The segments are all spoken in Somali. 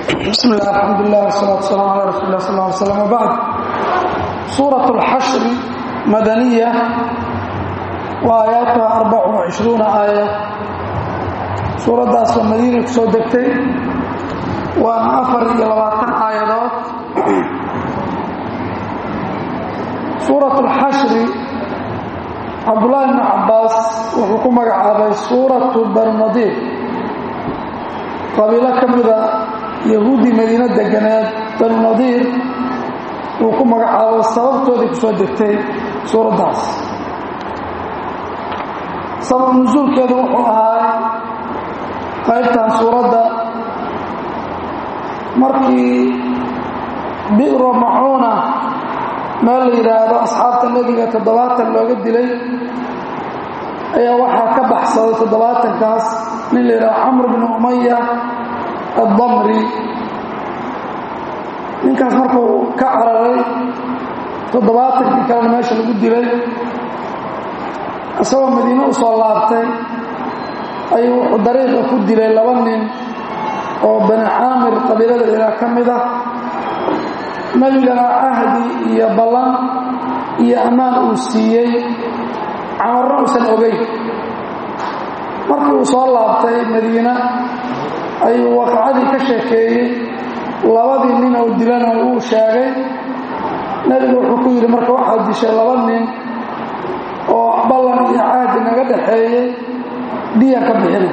bismi illah alxamdulilah wsalaatu wasalaamu ala rasuuli lah sal ly slam wbacd suurat اlxashri madaniya wa aayaatuha arbacun wacishruuna aaya suuraddaasoo madiina ku soo degtay waana afar iyo labaatan aayadood suurat اlxashri cabdullaahi bnu cabbaas wuxuu ku magacaabay suuratu barnadiir qabiilo ka mida yahuuddii madiino deganeed banu nadiir uu ku magacaabo sababtoodii ku soo degtay suuraddaas sabab nusuulkeedu wuxuu ahaa qaybtan suuradda markii bi'ro macuuna meel la yidhaahdo asxaabta nebiga toddobaatan looga dilay ayaa waxaa ka baxsaday toddobaatankaas nin la yidhahdo camr bnu umaya addamri ninkaas markuu ka cararay toddobaatankii kalena meesha lagu dilay isagoo madiine u soo laabtay ayuu wuxuu dariiqa ku dilay laba nin oo bani caamir qabiilada ilaa ka mid ah nebigana cahdi iyo ballan iyo ammaan uu siiyey camarna uusan ogeyn markii uu soo laabtay madiina ayuu waqacadii ka sheekeeyey labadii nin oo dilana wuu sheegay nebigu wuxuu ku yidhi marka waxaad dishay laba nin oo ballan iyo cahdi naga dhaxeeyey diyan ka bixina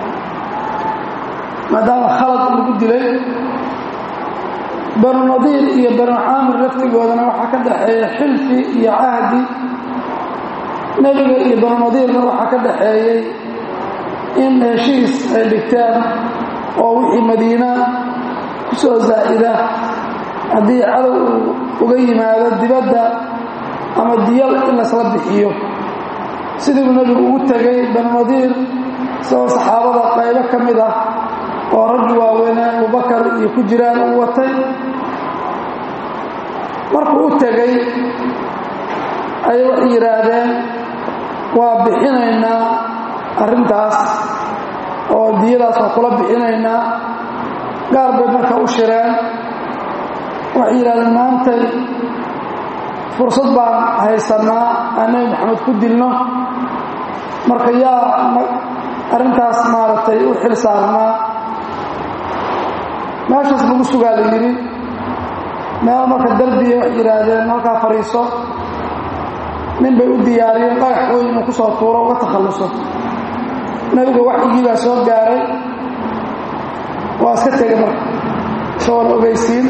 maadaama khalad lagu dilay banu nadiir iyo banu caamir laftigoodana waxaa ka dhaxeeya xilfi iyo cahdi nebiga iyo banu nadiirna waxaa ka dhaxeeyey in heshiis ay dhigteen oo wixii madiina ku soo zaa'ida haddii cadow uu uga yimaado dibadda ama diyal in lasla bixiyo sidiibuu nebigu ugu tegay banu nadiir isagoo saxaabada qaybo ka mid ah oo raggii waaweynee abubakar iyo ku jiraan uu watay markuu u tegay ayay waxay yidhaahdeen waa bixinaynaa arrintaas oo diyadaas waa kula bixinaynaa gaar bay marka u shireen waxay yidhahdeen maantay fursad baan haysannaa aan nebi maxamed ku dilno marka yaa arrintaas maaragtay u xil saarnaa meeshaas lagu sugaa la yidhi meel marka darbiya waxay yidhaahdeen halkaa fadhiiso nin bay u diyaariyeen dhagax weyn inuu ku soo tuuro uga takhalluso nebiga waxyigii baa soo gaaray waa iska tegay marka isagoo la ogeysiin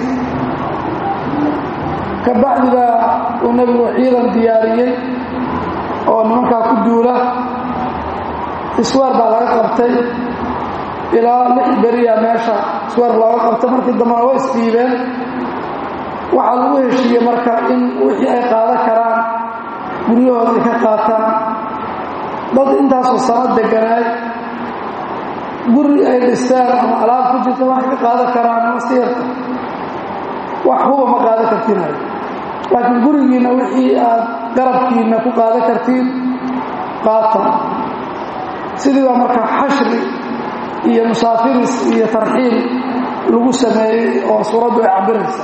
ka bacdi baa uu nebigu ciidan diyaariyey oo nimankaa ku duula iswaar baa laga qabtay ilaa lix beriya meesha iswaar looga qabtay markii dambena way isdhiibeen waxaa lagu heshiiyey marka in wixii ay qaadan karaan guryahooda ay ka qaataan dad intaasoo sano deganaay guri ay dhistaan ama alaab ku jirta waxay ka qaadan karaan masi yarta wax huba ma qaadan kartinayo laakiin gurigiinna wixii aad garabkiinna ku qaadan kartiin qaata sidii baa marka xashri iyo musaafiris iyo tarxiil lagu sameeyey oo suuraddu ay cabiraysa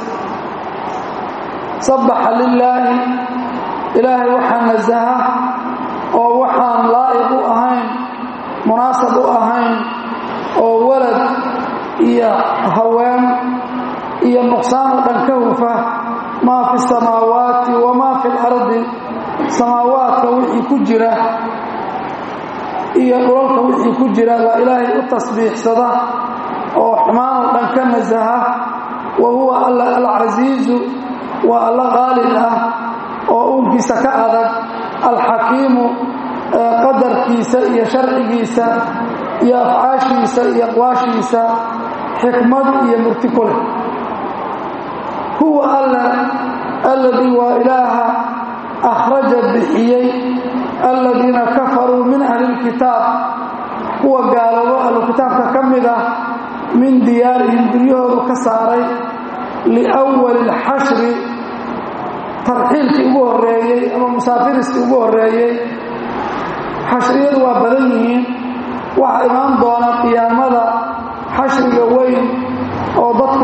sabbaxa lilaahi ilaahay waxaa nasaha oo waxaan laa'iq u ahayn munaasab u ahayn oo walad iyo haween iyo nuqsaan oo dhan ka hufa maa fi samaawaati wamaa fi lardi samaawaadka wixii ku jira iyo dhulalka wixii ku jira waa ilaahay u tasbiixsada oo xumaan oo dhan ka nasaha wa huwa alla alcasiizu waa alla qaalib ah oo uunkiisa ka adag alxakiimu qadarkiisa iyo sharcigiisa iyo afcaashiisa iyo aqwaashiisa xikmad iyo murti ku leh huwa alla alladii waa ilaaha akhraja bixiyey aladiina kafaruu min ahli lkitaab kuwa gaaloobo ahlukitaabka ka mid ah min diyaarihim duryahoodu ka saaray liwali lxashri tarxiilkii ugu horeeyey ama musaafiriskii ugu horeeyey xashriyadu waa badan yihiin waxaa imaan doona qiyaamada xashriga weyn oo dadku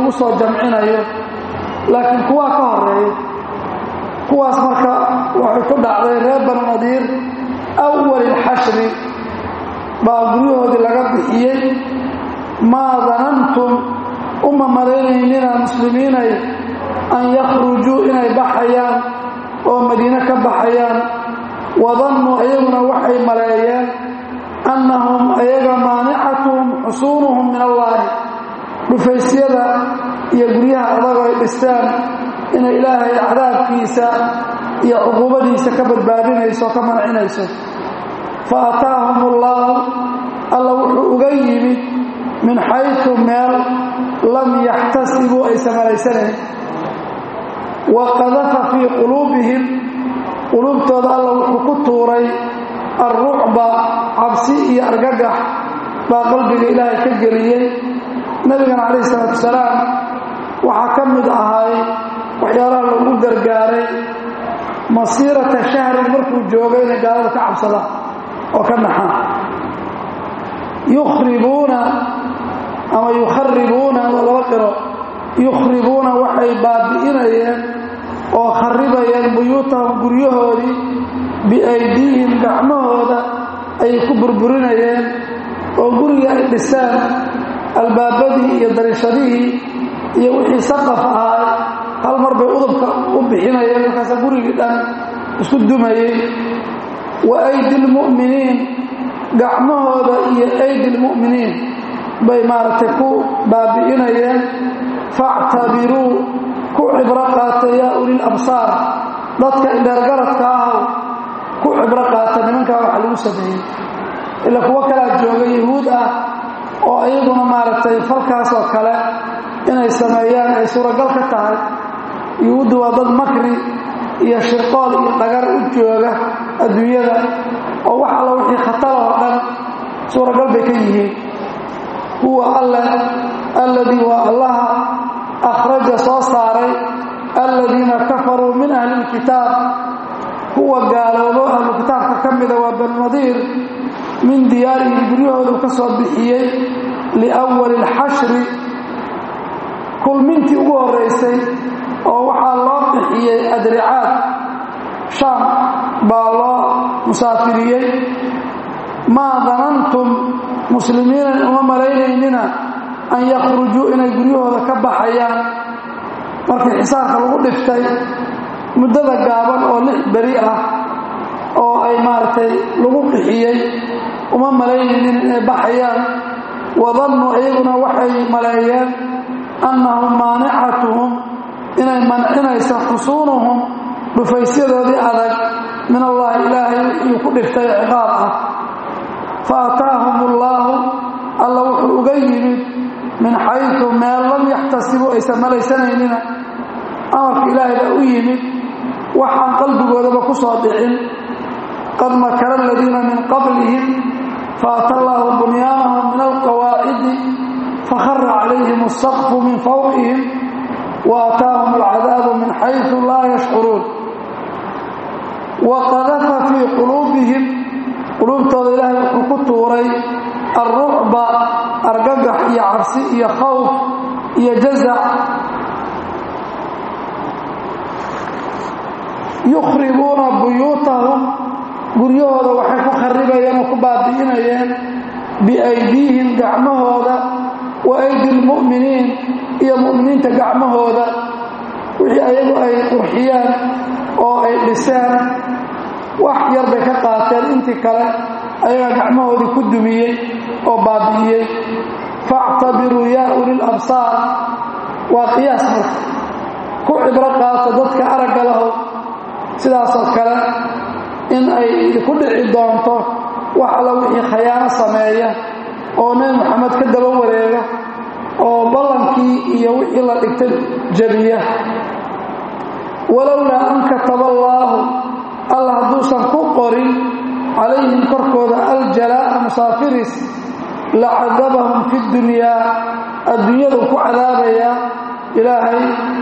lagu soo jamcinayo laakiin kuwaa ka horeeya kuwaas marka waxay ku dhacday reer banu nadiir awali lxashri baa guryahoodii laga bixiyey maa danantum uma malaynaynina muslimiinay an yakhrujuu inay baxayaan oo madiine ka baxayaan wadannuu iyaguna waxay maleeyeen annahum ayaga maanicatuhum xusuunuhum min allaahi dhufaysyada iyo guryaha adag ay dhistaan inay ilaahay cadaabkiisa iyo cuquubadiisa ka badbaadinayso ka mancinayso fa ataahum ullaahu alla wuxuu uga yimid min xaytu meel lam yaxtasibuu aysa malaysanayn wa qadafa fii quluubihim quluubtooda alla wuxuu ku tuuray alrucba cabsi iyo argagax baa qalbiga ilaahay ka geliyey nebigana calayhi salaatu wasalaam waxaa ka mid ahay waxyaalaha lagu gargaaray masiirata shahrin markuu joogo inay gaalada ka cabsadaan oo ka naxaan yukhribuuna ama yukharibuuna waa laba qiro yukhribuuna waxay baabi'inayeen oo kharibayeen buyuutahum guryahoodii biaydiihim gacmahooda ayay ku burburinayeen oo guriga ay dhisaan albaabadii iyo dariishadihii iyo wixii saqaf ahaa hal mar bay udubka u bixinayeen markaasa gurigii dhan isku dumayey wa aydi lmu'miniin gacmahooda iyo aydi lmu'miniin bay maaragtay ku baabi'inayeen factabiruu ku cibro qaata yaa ulil absaar dadka indheergaradka ahow ku cibro qaata nimankaa waxa lagu sameeyey ila kuwo kalaa jooga yahuud ah oo iyaguna maaragtay falkaas oo kale inay sameeyaan ay suuragal ka tahay yuhuuddu waa dad makri iyo shirqool iyo dhagar u jooga adduunyada oo wax alla wixii khatar oo dhan suuragal bay ka yihiin huwa alle alladii waa allaha akhraja soo saaray aladiina kafaruu min ahli lkitaab kuwa gaaloobo ahlu kitaabka ka mida waa banu nadiir min diyaarihim guryahoodu ka soo bixiyey liwali lxashri kulmintii ugu horeysay oo waxaa loo bixiyey adricaad shaam baa loo musaafiriyey maa danantum muslimiinan uma malaynaynina an yakhrujuu inay guryahooda ka baxayaan markii xisaarka lagu dhiftay muddada gaaban oo lix beri ah oo ay maaragtay lagu qixiyey uma malaynaynin inay baxayaan wadannuu iyaguna waxay maleeyeen annahum maanicatuhum inay mancinayso xusuunuhum dhufaysyadoodii adag min allaahi ilaahay wixii ku dhiftay ciqaab ah fa ataahum ullaahu alla wuxuu uga yimid min xaytu meel lam yaxtasibuu aysan malaysanaynin amarka ilaahay baa u yimid waxaan qalbigoodaba ku soo dhicin qad makara aladiina min qablihim faata allaahu bunyaanahum min alqawaacidi fakhara calayhim asaqfu min fawqihim wa ataahum alcadaabu min xaytu laa yashcuruun wa qadafa fii quluubihim quluubtooda ilaahay wuxuu ku tuuray alrucba argagax iyo cabsi iyo khawf iyo jazac yukhribuuna buyuutahum guryahooda waxay ku kharibayeen oo ku baabi'inayeen biaydiihim gacmahooda wa aydi lmu'miniin iyo mu'miniinta gacmahooda wixii ayagu ay qurxiyaan oo ay dhiseen wax yar bay ka qaateen intii kale ayagaa gacmahoodii ku dumiyey oo baabi'iyey factabiruu yaa ulil absaar waa qiyaas marka ku cibro qaata dadka aragga lahow sidaasoo kale in ay ku dhici doonto wax alla wixii khayaano sameeya oo nebi moxamed ka daba wareega oo ballankii iyo wixii la dhigtay jabiya walowlaa an kataba allaahu alla hadduusan ku qorin calayhim korkooda aljalaa'a musaafiris lacadabahum fi dunyaa adduunyadu ku cadaabayaa ilaahay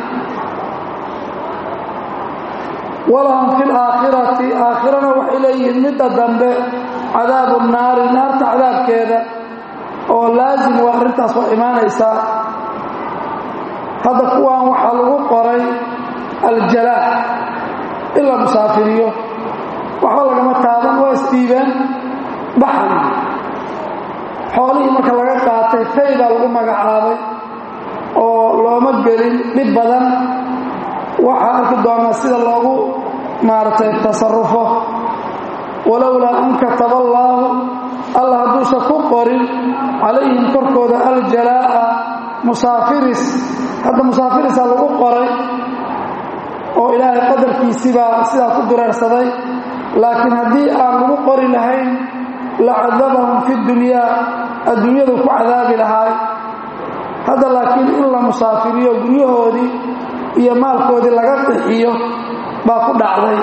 walahum fi laakhirati aakhirana waxay leeyihiin midda dambe cadaabu naari naarta cadaabkeeda oo laasim waa arrintaas waa imaanaysaa hadda kuwan waxaa lagu qoray aljalaa in la musaafiriyo waxba lagama taaban waa isdhiibeen baxan xoolihii marka laga qaatay faydaa lagu magacaabay oo looma gelin dhib badan waxaa arki doonaa sida loogu maaragtay tasarufo walowlaa an kataba allaahu alla hadduusan ku qorin calayhim korkooda aljalaa'a musaafiris hadda musaafirisaa lagu qoray oo ilaahay qadarkiisibaa sidaa ku dureersaday laakiin haddii aan lagu qori lahayn lacadabahum fi dunyaa adduunyadu ku cadaabi lahaay hadda laakiin in la musaafiriyo guryahoodii iyo maalkoodii laga qixiyo baa ku dhacday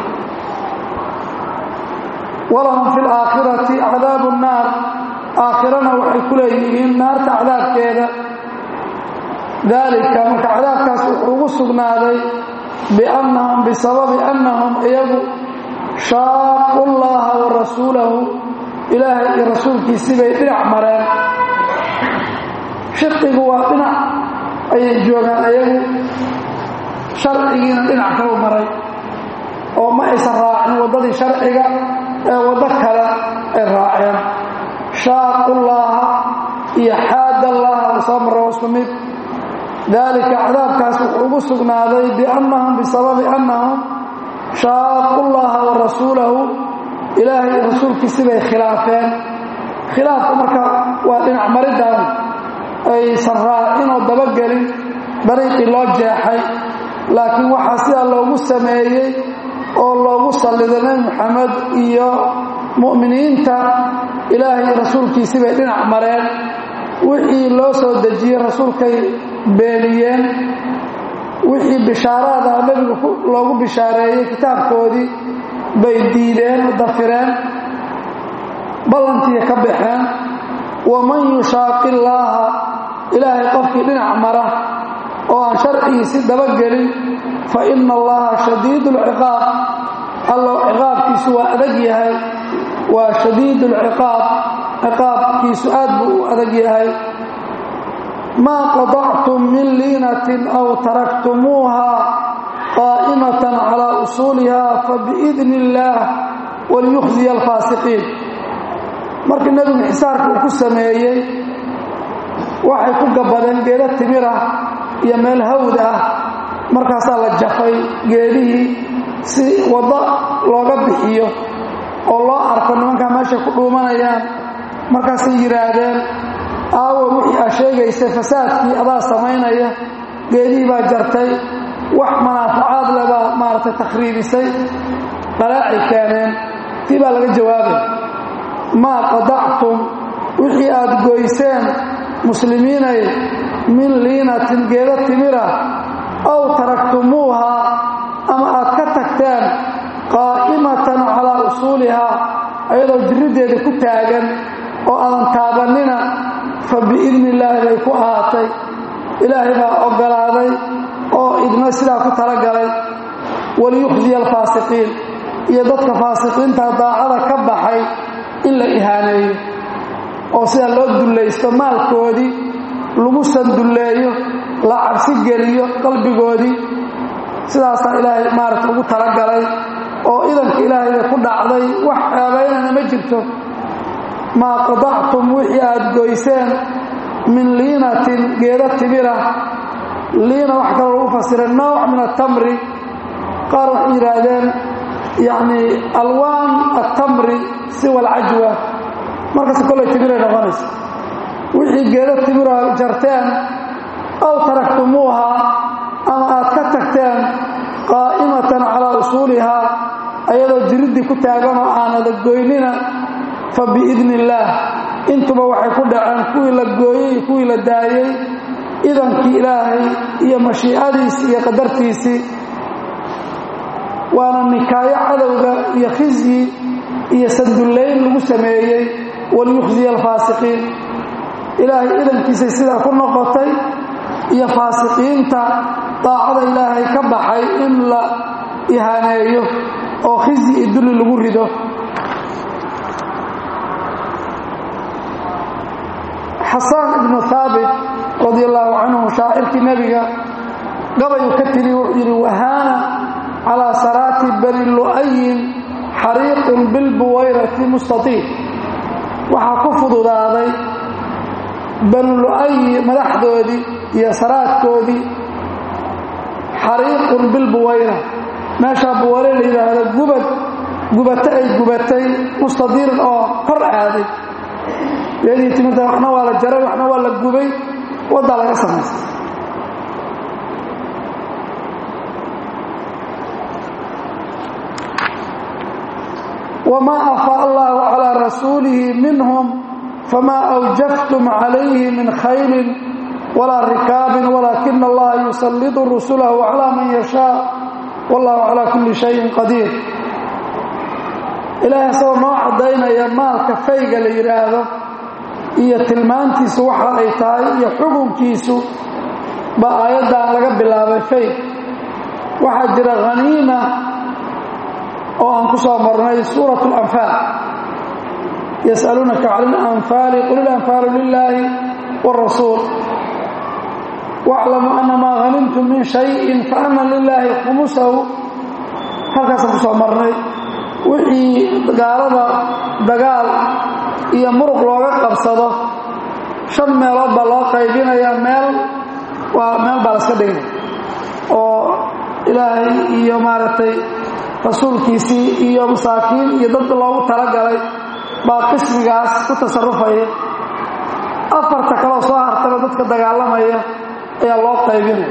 walahum fi laakhirati cadaabu nnaar aakhirana waxay ku leeyihiin naarta cadaabkeeda daalika marka cadaabkaas wuxuu ugu sugnaaday biannahum bisababi annahum iyagu shaaqu llaha wa rasuulahu ilaahay iyo rasuulkiisii bay dhinac mareen shiqigu waa dhinac ayay joogaan iyagu sharcigiina dhinac kalu maray oo ma aysan raacin waddadii sharciga ee waddo kale ay raaceen shaaqullaaha iyo xaadallaha la soo marro isku mid daalika cadaabkaas wuxuu ugu sugnaaday biannahum bisababi annahum shaaqullaha wa rasuulahu ilaahay iyo rasuulkiisi bay khilaafeen khilaafku marka waa dhinac mariddan aysan raacin oo dabagelin dariiqii loo jeexay laakiin waxaa sidaa loogu sameeyey oo loogu salliday nebi moxamed iyo mu'miniinta ilaahay iyo rasuulkiisii bay dhinac mareen wixii loo soo dejiyey rasuulkay beeniyeen wixii bishaaraad ah nebigu loogu bishaareeyey kitaabkoodii bay diideen dafireen ballantiiya ka baxeen waman yushaaqi illaaha ilaahay qofkii dhinac mara oo aan sharcigiisi dabagelin fa ina allaha shadiid lciqaab allow ciqaabkiisu waa adag yahay waa shadiid lciqaab ciqaabkiisu aad buu u adag yahay maa qadactum min liinatin aw taraktumuuha qaa'imatan calaa usuuliha fabiidni illaah waliyukhziya alfaasiqiin markii nebigu xisaarka uu ku sameeyey waxay ku gabbadeen geeda timir ah iyo meel hawd ah markaasaa la jafay geedihii si waddo looga bixiyo oo loo arko nimankaa meeshay ku dhuumanayaan markaasay yidhaahdeen aawo wixii aa sheegaysay fasaadkii adaa samaynaya geedihii baa jartay wax manaafacaad le baa maaragtay takhriibisay qalaacay keeneen tii baa laga jawaabay maa qadactum wixii aad goyseen muslimiinay min liinatin geeda timira aw taraktumuuha ama aad ka tagteen qaa'imatan calaa usuulihaa ayadoo jiriddeeda ku taagan oo aadan taabannina fa biidni illaahi bay ku ahaatay ilaahay baa oggolaaday oo idna sidaa ku talagalay waliyukhziya alfaasiqiin iyo dadka faasiqiinta daacada ka baxay in la ihaaneeyo oo sidaa loo dullaysto maalkoodii lagu sandulleeyo la cabsi geliyo qalbigoodii sidaasaa ilaahay maaragta ugu talagalay oo idanka ilaahayba ku dhacday wax ceebaynana ma jirto maa qadactum wixii aad goyseen min liinatin geeda timira liina wax kaloo lagu fasiray nooc min atamri qaar waxay yidhaahdeen yacni alwaan attamri siwa alcajwa markaas kollay timiray noqonaysa wixii geeda timira jarteen aw taraktumuuha ama aad ka tagteen qaa'imatan calaa usuulihaa ayadoo jiriddii ku taaganoo aanada goynina fa biidni illaah intuba waxay ku dhaceen kuwii la gooyey iyo kuwii la daayey idankii ilaahay iyo mashiicadiisii iyo qadartiisii waana nikaayo cadowga iyo khizyi iyo sandullayn lagu sameeyey waliyukhziya alfaasiqiin ilaahay idankiisay sidaa ku noqotay iyo faasiqiinta daacada ilaahay ka baxay in la ihaaneeyo oo khizyi iyo dulli lagu rido xasaan ibnu haabit radi allaahu canhu shaacirkii nebiga bani lu'ayin xariiqun bilbuwayrati mustatiil waxaa ku fududaaday banu lu'ayi madaxdoodii iyo saraadkoodii xariiqun bilbuwayra meeshaa buwayre la yidhaahdo gubad gubato ay gubatay mustadiirin oo kor aaday geedii timirta waxna waa la jaray waxna waa la gubay waddaa laga samaystay wamaa afaa allahu calaa rasuulihi minhum famaa awjaftum calayhi min khaylin walaa rikaabin walaakina allaha yusallidu rusulahu calaa man yashaa wallahu calaa kulli shayin qadiir ilaahay asagoo noo caddaynaya maalka fayga la yidhaahdo iyo tilmaantiisu waxa ay tahay iyo xukunkiisu baa aayaddan laga bilaabay fayg waxaa jira khaniima oo aan ku soo marnay suurat اlanfaal yas'aluunaka cala اlanfaali qul ilanfaalu lilaahi wاrasuul wاclamuu ana maa hanimtum min shayin faana lilaahi khumusahu halkaasaan ku soo marnay wixii gaalada dagaal iyo muruq looga qabsado shan meelood baa loo qaybinaya meel waa meel baa laska dhigay oo ilaahay iyo maaragtay rasuulkiisii iyo masaakiin iyo dad loogu talagalay baa qismigaas ku tasarufaya afarta kaloo soo hartaba dadka dagaalamaya ayaa loo qaybinaya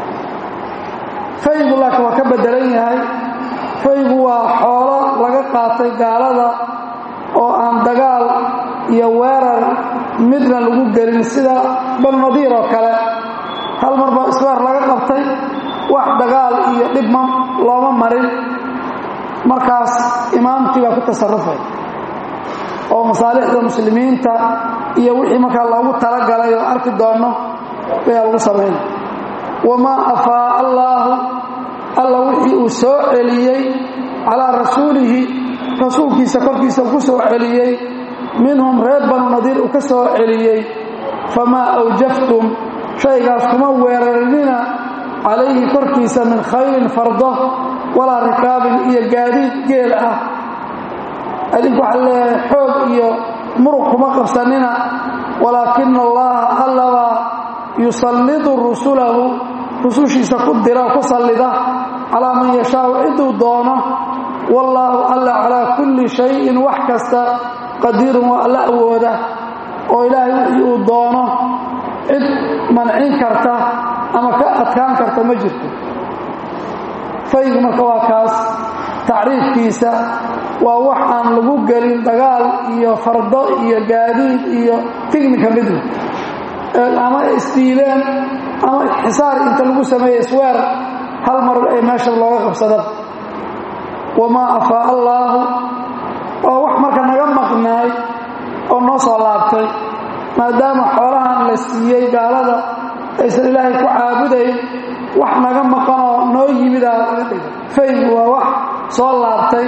faygu laakiin waa ka bedelan yahay faygu waa xoolo laga qaatay gaalada oo aan dagaal iyo weerar midna lagu gelin sida banu nadiir oo kale hal mar baa isweer laga qabtay wax dagaal iyo dhibma looma marin markaas imaamkii baa ku tasarufay oo masaalixda muslimiinta iyo wixii markaa loogu talagalay oo arki doonno ayaa lagu samaynay wamaa afaa allaahu alla wixii uu soo celiyey calaa rasuulihi rasuulkiisa korkiisa ku soo celiyey minhum reer banu nadiir uu ka soo celiyey famaa awjaftum shaygaas kuma weerarinina calayhi korkiisa min khayrin fardo walaa rikaabin iyo gaadiid geel ah adinku waxaa leeyahay xoog iyo muruq kuma qabsanina walaakina allaha allabaa yusallidu rusulahu rusushiisa ku dira ku sallida calaa man yashaau ciduu doono wallaahu alla calaa kulli shayin wax kasta qadiirun waa alla awooda oo ilaahay wixii uu doono cid mancin karta ama ka adkaan karta ma jirto faygu marka waa kaas tacriifkiisa waa wax aan lagu gelin dagaal iyo fardo iyo gaadiid iyo tignika midna ama isdiideen ama xisaar inta lagu sameeye isweer hal mar ay meesha looga qabsada wamaa afaa allaahu oo wax marka naga maqnaay oo noo soo laabtay maadaama xoolahan la siiyey gaalada aysan ilaahay ku caabudayn wax naga maqanoo noo yimidaa laga dhiga faygu waa wax soo laabtay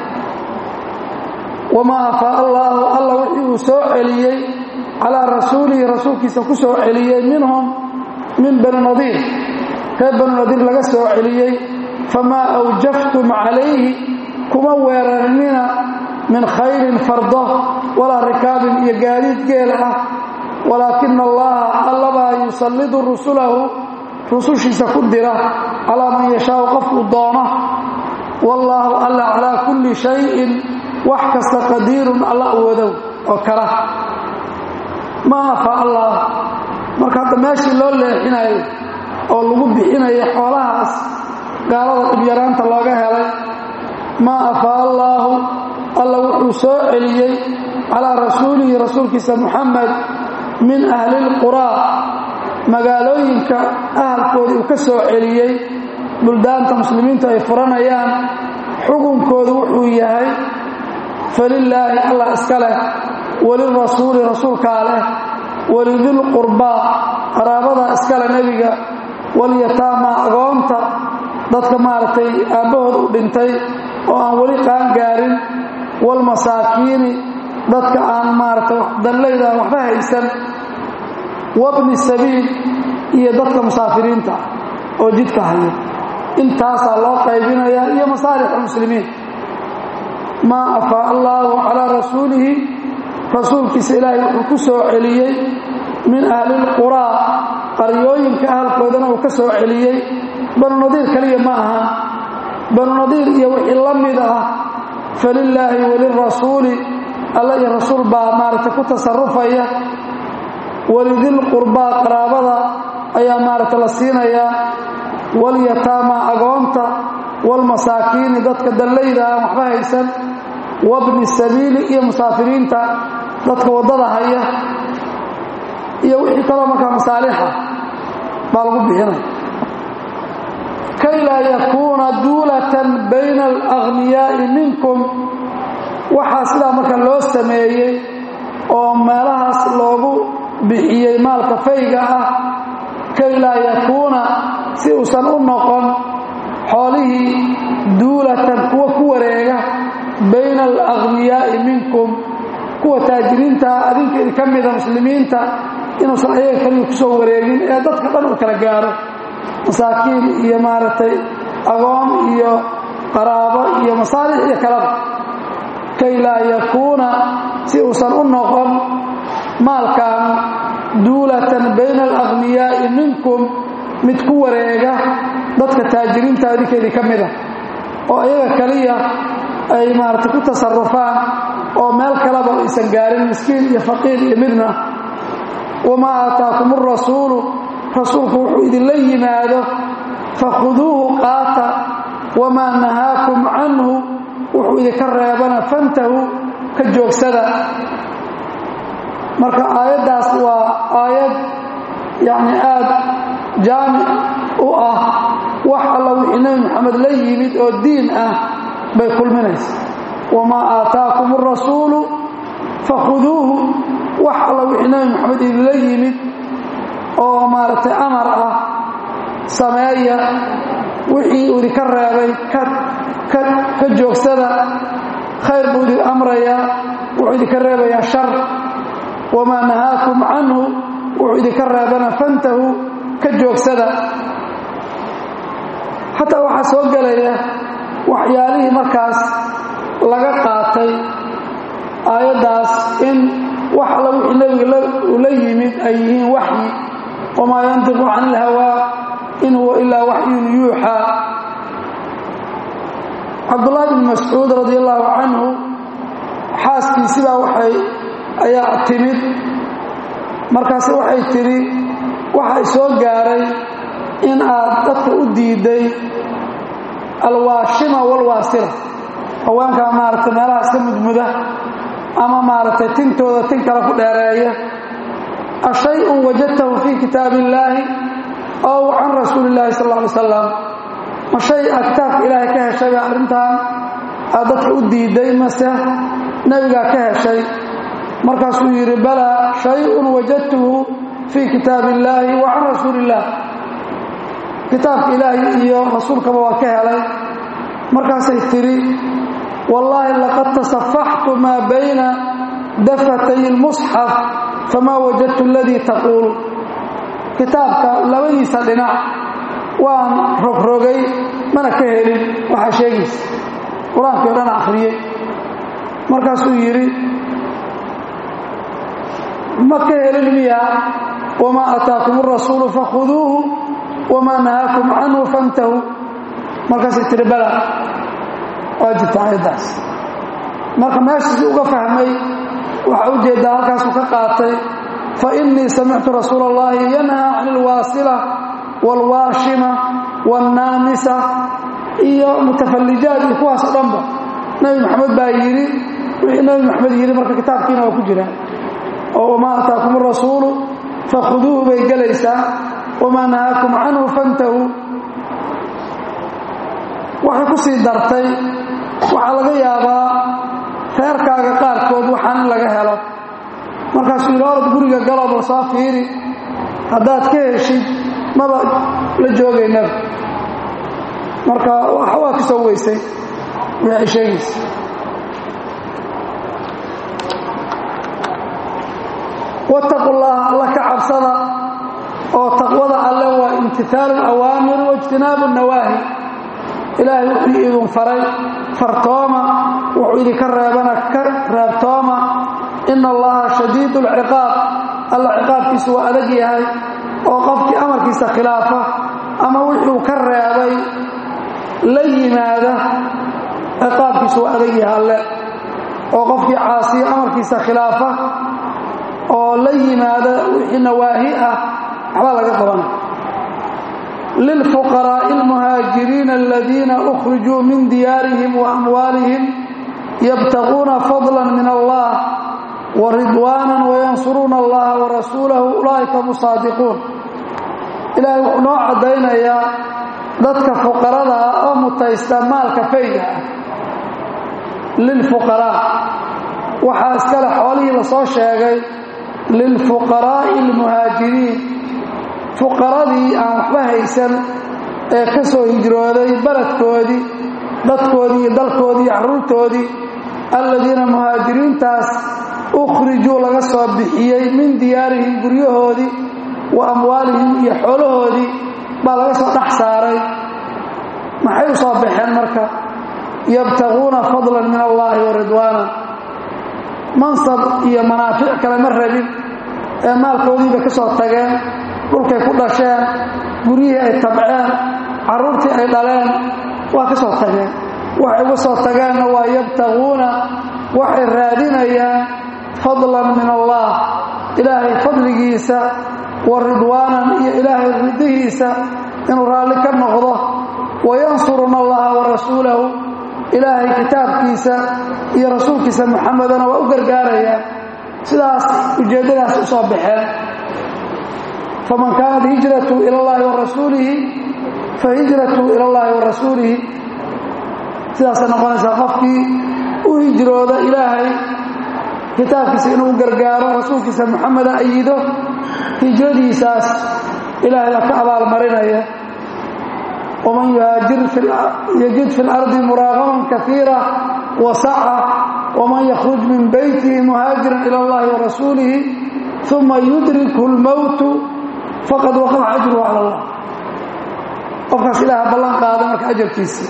wamaa afaa allaahu alla wixii uu soo celiyey calaa rasuulihi rasuulkiisa ku soo celiyey minhum min bani nadiir reer bani nadiir laga soo celiyey famaa awjaftum calayhi kuma weerarinina min khayrin fardo walaa rikaabin iyo gaadiid geel ah walaakina allaha allabaa yusallidu rusulahu rusushiisa ku dira calaa man yashaau qofkuu doono wallaahu alla calaa kulli shayin wax kasta qadiirun alla awoodow oo kala ma afaa allah marka hadda meeshii loo leexinayo oo lagu bixinayo xoolahaas gaalada dhibyaraanta looga helay maa afaa allaahu alla wuxuu soo celiyey calaa rasuulihi rasuulkiisa muxamed min ahlilquraa magaalooyinka ahalkoodii uu ka soo celiyey buldaanta muslimiintu ay furanayaan xukunkoodu wuxuu yahay falilaahi allah iska leh walirasuuli rasuulkaa leh walidilqurbaa qaraabada iskale nebiga walyataama agoonta dadka maaragtay aabbahood u dhintay oo aan weli qaan gaarin walmasaakiini dadka aan maaragtay dallayda waxba haysan wabni sabiil iyo dadka musaafiriinta oo jidka haya intaasaa loo qaybinayaa iyo masaalix almuslimiin maa afaa allaahu calaa rasuulihi rasuulkiisa ilaahay wuxuu ku soo celiyey min ahlilquraa qaryooyinka ahalkoodana uu ka soo celiyey banu nadiir kaliya ma ahan banu nadiir iyo wixii la mid ah falilaahi walirasuuli alla iyo rasuul baa maaragtay ku tasarufaya walidilqurbaa qaraabada ayaa maaragta la siinayaa walyataama agoonta walmasaakiini dadka dallayda aan waxba haysan wabni sabiili iyo musaafiriinta dadka waddada haya iyo wixii kaloo markaa masaalixa baa lagu bixinaya kay laa yakuuna duulatan bayna alagniyaa'i minkum waxaa sidaa marka loo sameeyey oo meelahaas loogu bixiyey maalka fayga ah kay laa yakuuna si uusan u noqon xoolihii duulatan kuwa ku wareega bayna alagniyaa'i minkum kuwa taajiriinta adinka idinka mida muslimiinta inuusan ayaga kaliya ku soo wareegin ee dadka dhan uu kala gaaro masaakiin iyo maaragtay agoon iyo qaraabo iyo masaalix iyo kalaba kay laa yakuuna si uusan u noqon maalkan duulatan bayna alagniyaa'i minkum mid ku wareega dadka taajiriinta adinka idinka mida oo ayaga kaliya ay maaragtay ku tasarufaan oo meel kaleba aysan gaarin miskiin iyo faqiir iyo midna wamaa aataakum arasuulu rasuulku wuxuu idinla yimaado fakhuduuhu qaata wamaa nahaakum canhu wuxuu idinka reebana fantahu ka joogsada marka aayaddaas waa aayad yacni aada jaamic u ah wax alla wixii nebi moxamed la yimid oo diin ah bay kulminaysa wamaa aataakum arasuulu fakhuduuhu wax alla wixii nebi moxamed idinla yimid oo maaragtay amar ah sameeya wixii uu idinka reebay ka joogsada khayr buu idin amrayaa wuxuu idinka reebayaa shar wamaa nahaakum canhu wuxuu idinka reebana fantahu ka joogsada xataa waxaa soo gelaya waxyaalihii markaas laga qaatay aayaddaas in wax alla wixii nebiga uu la yimid ay yihiin waxyi wamaa yantiqu can ilhawaa in huwa ilaa waxyun yuuxaa cabdullaahi bn mascuud radi allaahu canhu xaaskiisibaa waxay ayaa timid markaase waxay tidhi waxay soo gaaray in aad dadka u diiday alwaashima walwaasila haweenkaa maaragtay meelahaas ka mudmuda ama maaragtay tintooda tin kale ku dheereeya ashay-un wajadtahu fii kitaabi illaahi ow can rasuuli illaahi sal ly salam ma shay aad kitaabka ilaahay ka heshayba arrintan aad dadka u diiday mase nebigaa ka heshay markaasuu yidhi balaa shay-un wajadtuhu fii kitaabi illaahi wa can rasuuli illaah kitaabka ilaahi iyo rasuulkaba waa ka helay markaasay tidhi wallaahi laqad tasafaxtu maa bayna dafatay lmusxaf famaa wajadtu aladii taquul kitaabka labadiisa dhinac waan rogrogay mana ka helin waxaa sheegaysa qur-aankii o dhan akhriyey markaasuu yidhi ma ka helin miyaa wamaa ataakum arasuulu fakhuduuhu wamaa nahaakum canhu fantahu markaasay tihi bala waa jirta aayaddaas marka meeshiisii uga fahmay waxaa u jeeddaa halkaasuu ka qaatay fa innii samictu rasuula allahi yanhaa can ilwaasila waalwaashima waannaamisa iyo mutafallijaad iyo kuwaas o dhanba nebi maxamed baa yidhi wixii nebi maxamed yidhi marka kitaabkiina waa ku jira oo wamaa ataakum arasuulu fakhuduuhu bay gelaysaa wamaa nahaakum canhu fantahu waxay ku sii dartay waxaa laga yaabaa reerkaaga qaarkood waxaan in laga helo markaasuu yidhi orod guriga galooba soo fiiri haddaad ka heshid maba la joogaynaba marka waa ka soo weysay wixii ay sheegaysa wattaqu llaha alla ka cabsada oo taqwada alle waa imtihaalu alawaamir waijtinaabu nawaahi ilaahay wuxuu idin faray fartooma wuxuu idinka reebana ka reebtooma ina allaha shadiid alciqaab alla ciqaabkiisu waa adag yahay oo qofkii amarkiisa khilaafa ama wuxuu ka reebay la yimaada ciqaabkiisu waa adag yahay alle oo qofkii caasiya amarkiisa khilaafa oo la yimaada wixii nawaahi ah waxbaa laga qabana lilfuqaraa'i almuhaajiriina aladiina ukhrijuu min diyaarihim wa amwaalihim yabtaquuna fadla min allah wa ridwaanan wayansuruuna allaha warasuulahu ulaa'ika hum saadiquun ilaahay wuxuu noo caddaynayaa dadka fuqarada ah oo mutaysta maalka fayga ah lilfuqaraa waxaa iskale xoolihii la soo sheegay lilfuqaraa'i almuhaajiriin fuqaradii aan waxba haysan ee ka soo hijrooday beledkoodii dadkoodii iyo dalkoodii iyo carruurtoodii alladiina muhaajiriintaas ukhrijuu laga soo bixiyey min diyaarihim guryahoodii wa amwaalihim iyo xoolahoodii baa laga soo dhex saaray maxay u soo baxeen marka yabtaquuna fadlan min allaahi wa ridwaanan mansab iyo manaafic kale ma rabin ee maalkoodiiba ka soo tageen dhulkay ku dhasheen guryihii ay tabceen carruurtii ay dhaleen waa ka soo tageen waxay uga soo tageenna waa yabtaquuna waxay raadinayaan fadlan min allah ilaahay fadligiisa wa ridwaanan iyo ilaahay ridihiisa inuu raalli ka noqdo wayansuruna allaha wa rasuulahu ilaahay kitaabkiisa iyo rasuulkiisa muxamedana waa u gargaarayaan sidaas ujeeddadaas u soo baxeen faman kaanat hijratu ila allahi wa rasuulihi fa hijratu ila allahi wa rasuulihi sidaasay noqonaysaa qofkii u hijrooda ilaahay kitaabkiisa inuu u gargaaro rasuulkiisa muxameda ayido hijradiisaas ilaahay baa ka abaalmarinaya waman yuhaajir yajid fi lardi muraaqaman kaiira wasaca waman yakhruj min beytihi muhaajiran ila allahi wa rasuulihi uma yudrikhu lmowtu faqad waqaca ajruhu cala allah qofkaas ilaaha ballan qaada marka ajarkiisii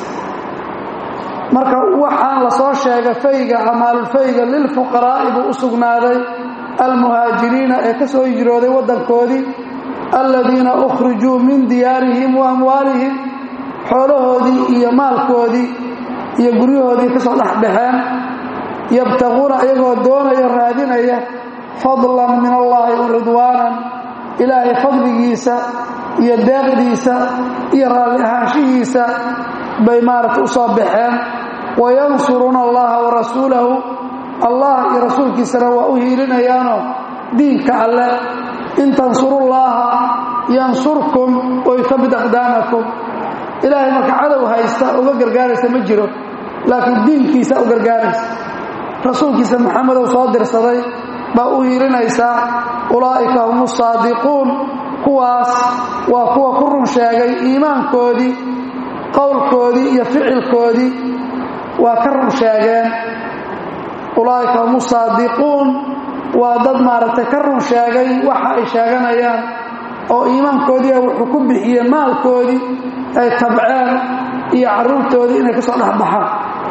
marka waxaan la soo sheegay fayga amaalulfayga lilfuqaraa'i buu u sugnaaday almuhaajiriina ee ka soo hijrooday waddankoodii aladiina ukhrijuu min diyaarihim wa amwaalihim xoolahoodii iyo maalkoodii iyo guryahoodii ka soo dhexbaxeen yabtaquuna iyagoo doonaya raadinaya fadlan min allaahi wa ridwaanan ilaahay fadligiisa iyo deeqdiisa iyo raalli ahaanshihiisa bay maaragta u soo baxeen wayansuruuna allaha wa rasuulahu allah iyo rasuulkiisana waa u hiilinayaanoo diinka alle in tansurullaaha yansurkum wayutabit aqdaamakum ilaahay marka cadow haysta uga gargaaraysa ma jiro laakiin diinkiisa u gargaaraysa rasuulkiisa maxamedow soo dirsaday baa u hiilinaysaa ulaa'ika hum saadiquun kuwaas waa kuwa ku run sheegay iimaankoodii qowlkoodii iyo ficilkoodii waa ka run sheegeen ulaa'ika hum saadiquun waa dad maaragtay ka run sheegay waxa ay sheeganayaan oo iimaankoodiia wuxuu ku bixiyey maalkoodii ay tabceen iyo carruurtoodii inay ka soo dhexbaxaan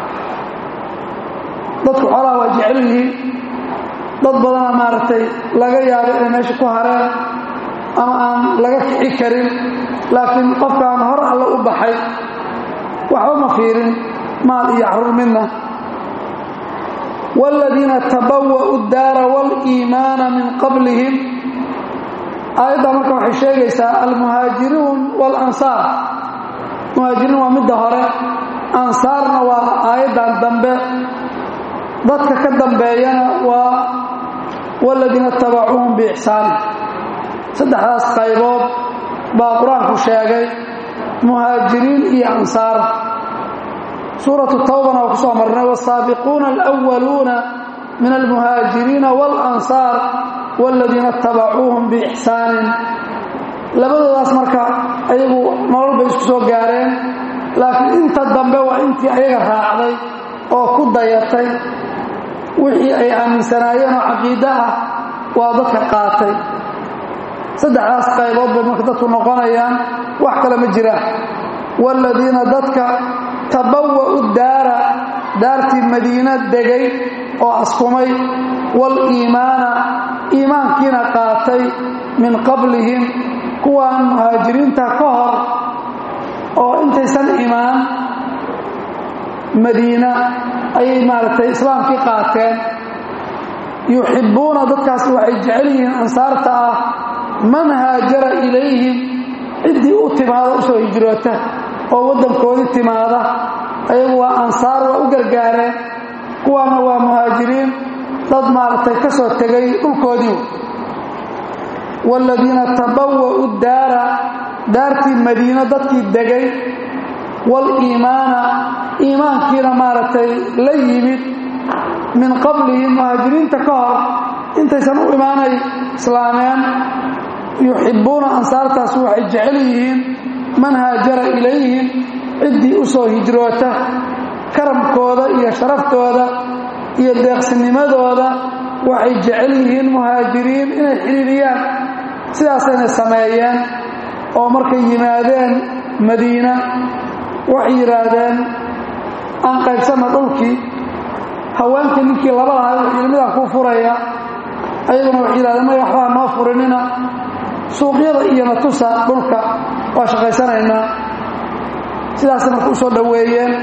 dadku xoolaha waa jecel yihiin dad badana maaragtay laga yaabo inay meesha ku hareen ama aan laga kici karin laakiin qofkaan hor alle u baxay waxba ma fiirin maal iyo carruur midna waaladiina tabawa'u daara waaliimaana min qablihim aayaddaa marka waxay sheegaysaa almuhaajiruun waalansaar muhaajiriin waa midda hore ansaarna waa aayaddan dambe dadka ka dambeeyana waa waaladiina tabacuuhum biixsaanin saddexdaas qaybood baa qur-aanku sheegay muhaajiriin iyo ansaar suuratu tawbana waa ku soo marnay wasaabiquuna alwaluuna min almuhaajiriina waalansaar waaladiina itabacuuhum biixsaanin labadoodaas marka ayagu nolol bay isku soo gaareen laakiin inta dambe waa intii ayaga raacday oo ku dayatay wixii ay aaminsanaayeen oo caqiide ah waa dadka qaatay saddexdaas qaybood bay marka dadku noqonayaan wax kale ma jiraan waaladiina dadka tabawa'u daara daartii madiina degay oo askumay wal-iimaana iimaankiina qaatay min qablihim kuwaan muhaajiriinta ka hor oo intaysan imaan madiina ayay maaragtay islaamkii qaateen yuxibbuuna dadkaas waxay jecel yihiin ansaarta ah man haajara ilayhim ciddii u timaada usoo hijroota oo waddankoodii timaada ayagu waa ansaar waa u gargaareen kuwaana waa muhaajiriin dad maaragtay ka soo tegay dhulkoodii waaladiina tabawa'u daara daartii madiino dadkii degay wal-iimaana iimaankiina maaragtay la yimid min qablihim muhaajiriinta ka hor intaysan u imaanay islaameen yuxibbuuna ansaartaas waxay jecel yihiin man haajara ilayhim ciddii u soo hijroota karamkooda iyo sharaftooda iyo deeqsinimadooda waxay jecel yihiin muhaajiriin inay xidhiiriyaan sidaasayna sameeyeen oo markay yimaadeen madiina waxay yidhaahdeen aan qaybsanna dhulkii haweenkii ninkii laba lahaa wuxuu midaan kuu furaya ayaguna waxay yidhahdeen may waxbaa noo furinina suuqyada iyo natusa dhulka waa shaqaysanaynaa sidaasay marka u soo dhoweeyeen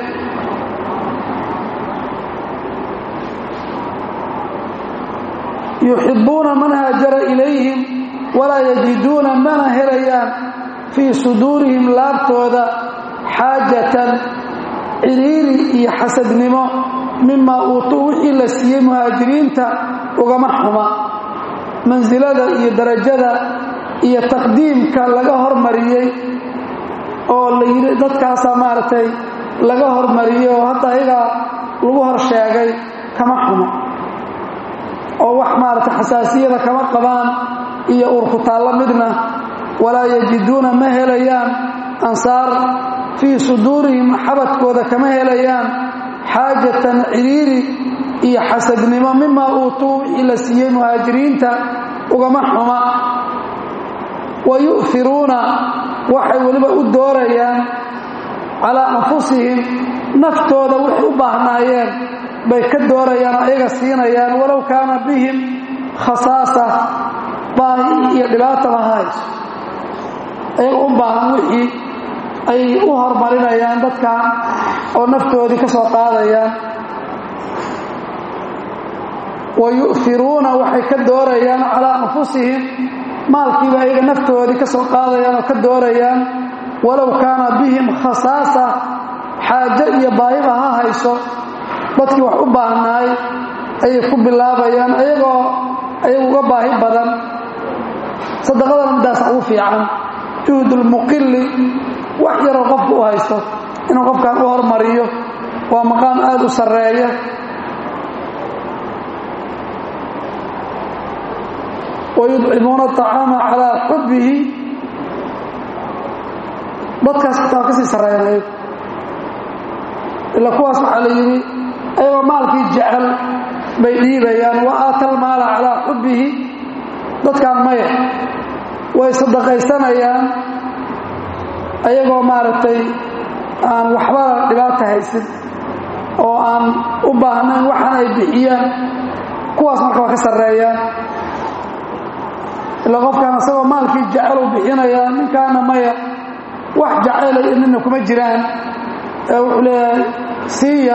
yuxibbuuna man haajara ilayhim walaa yajiduuna mana helayaan fii suduurihim laabtooda xaajatan ciriiri iyo xasadnimo mimaa uutuu wixii la siiyey muhaajiriinta ugama xuma mansilada iyo darajada iyo taqdiimka laga hormariyey oo la yidhi dadkaasaa maaragtay laga hormariyey oo hadda ayagaa lagu hor sheegay kama xumo oo wax maaragtay xasaasiyada kama qabaan iyo urkutaallo midna walaa yajiduuna ma helayaan ansaar fii suduurihim xabadkooda kama helayaan xaajatan ciriiri iyo xasadnimo mimaa uutuu wixii la siiyey muhaajiriinta ugama xuma wa yu'firuuna waxay weliba u doorayaan calaa anfusihim naftooda waxay u baahnaayeen bay ka doorayaan oo ayaga siinayaan walow kaana bihim khasaasa baahi iyo dhibaataba hayso ayaga u baahan wixii ay u horumarinayaan dadkan oo naftoodii ka soo qaadayaan wa yu'firuuna waxay ka doorayaan calaa anfusihim maalkiiba ayaga naftoodii ka soo qaadayaan oo ka doorayaan walow kaana bihim khasaasa xaajo iyo baahiba ha hayso dadkii wax u baahnaay ayay ku bilaabayaan ayagoo ayagu uga baahi badan sadaqadana midaas ugu fiican juhdulmuqili wax yaroo qofku u haysto inuu qofkan u hormariyo waa maqaam aada u sarreeya wayudcimuuna acaama calaa xubbihi dadkaas xitaa ka sii sarreeyan ayagu ila kuwaas waxaa la yidhi ayagoo maalkii jecel bay dhiibayaan wa aata almaala calaa xubbihi dadkaan maya way sadaqaysanayaan ayagoo maaragtay aan waxbana dhibaata haysin oo aan u baahnayn waxaan ay bixiyaan kuwaas marka waa ka sarreeyaan ila qofkaan asagoo maalkii jecel u bixinayaa ninkaana maya wax jacayla iyo midna kuma jiraan ee wuxuu leeyahay siiya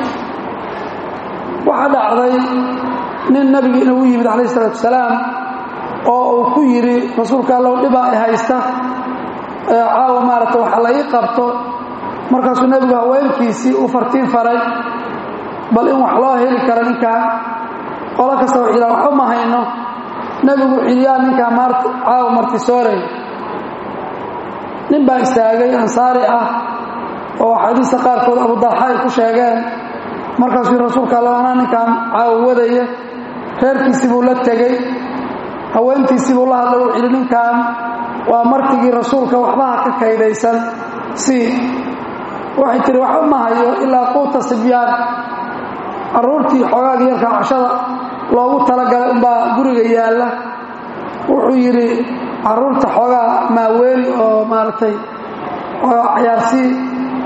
waxaa dhacday nin nabiga inuu u yimid calayh isalaatu wasalaam oo uu ku yidhi rasuulka allow dhibaa i haysta caawa maaragta waxa la ii qabto markaasuu nebigu haweenkiisii u fartiin faray bal in wax loo heli karo ninkaan qolo kasta wuxuu yidhaha waxba ma hayno nebigu xiliyaa ninkaan maarta caawa martisooray nin baa istaagay ansaari ah oo axaadiista qaarkood abudalxa ay ku sheegeen markaasuu rasuulka alla anaa ninkaan caawa wadaya reerkiisii buu la tegey haweentiisii buu la hadlay wuxuu yidhi ninkaan waa martigii rasuulka waxbaha ka kaydaysan sii waxay tihi waxba ma hayo ilaa quuta sibyaan carruurtii xoogaagii yarkaa cashada loogu talagalay unbaa guriga yaalla wuxuu yidhi carruurta xoogaa maaweeli oo maaragtay cayaarsii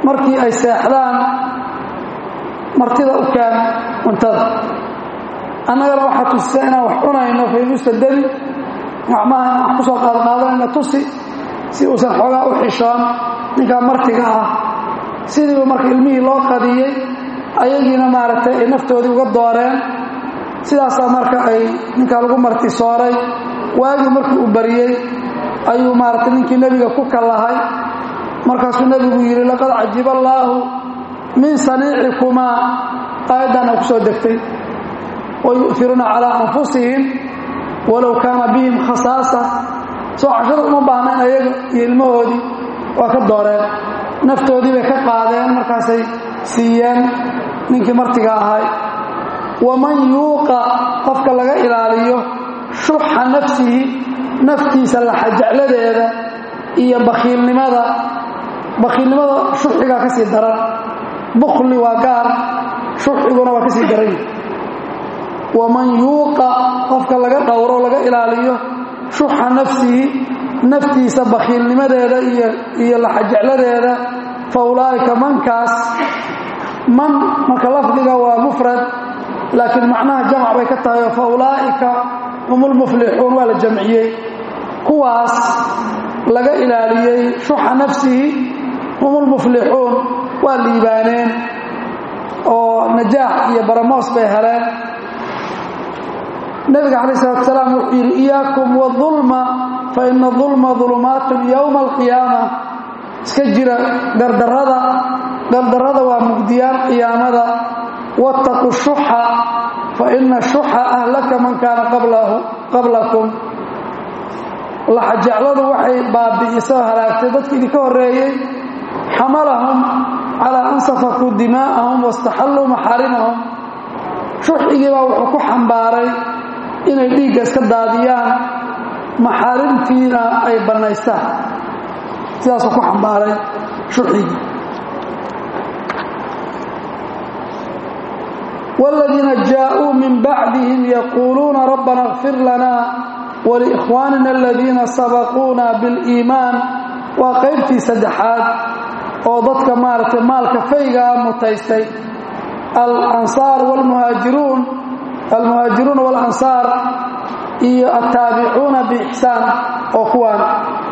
markii ay seexdaan martida u keen cuntada annagana waxaa tusisa inaan wax cunayno faynuusta debi gacmaha inaan wax ku soo qaadqaadanayno tusi si uusan xoogaa u xishoon ninkaa martiga ah sidiiba marka ilmihii loo qadiyey ayagiina maaragtay ay naftoodii uga dooreen sidaasaa marka ay ninkaa lagu marti sooray waagii markii uu bariyey ayuu maaragtay ninkii nebiga ku kallahay markaasuu nebigu yidhi laqad cajiba allaahu min saniicikumaa aayaddaana ku soo degtay wayu'iruuna calaa anfusihim walow kaana bihim khasaasa soo cashada uma baahnayn ayaga iyo ilmahoodii waa ka dooreen naftoodii bay ka qaadeen markaasay siiyeen ninkii martiga ahay waman yuuqa qofka laga ilaaliyo shuxa nafsihi naftiisa laxajecladeeda iyo bakhiilnimada bakhiilnimada shuxigaa ka sii daran bukhli waa gaar shuxiguna waa ka sii daran waman yuuqa qofka laga dhowro laga ilaaliyo shuxa nafsihi naftiisa bakhiilnimadeeda iyo laxajecladeeda fa ulaa'ika mankaas man marka lafdiga waa mufrad laakiin macnaha jamc bay ka tahay fa ulaa'ika hum lmuflixuun waa la jamciyey kuwaas laga ilaaliyey shuxa nafsihi hum lmuflixuun waa liibaaneen oo najaax iyo baramoos bay heleen nabiga calaih salatu salaam wuxuu yidhi iyaakum waulma fa ina ulma ulumaatun yowma alqiyaama iska jira gardarada gardarada waa mugdiyaan qiyaamada wattaqu shuxa fa ina shuxa ahlaka man kaana qablakum laxajecladu waxay baabi'isoo halaagtay dadki idinka horreeyey xamalahum calaa an safakuu dimaa'ahum wastaxalluu maxaarimahum shuxigiibaa wuxuu ku xambaaray inay dhiigga iska daadiyaan maxaarimtiina ay bannaystaan sidaasuu ku xambaaray shuxigii wاladiina jaaءuu min bacdihim yaquuluuna rabbana اغfir lana waliikhwaanina aladiina sabaquuna biاliimaan waa qaybtii saddexaad oo dadka maaragtay maalka faygaa mutaystay alansaar wاlmuhaajiruun almuhaajiruuna walansaar iyo altaabicuuna biixsaan oo kuwaan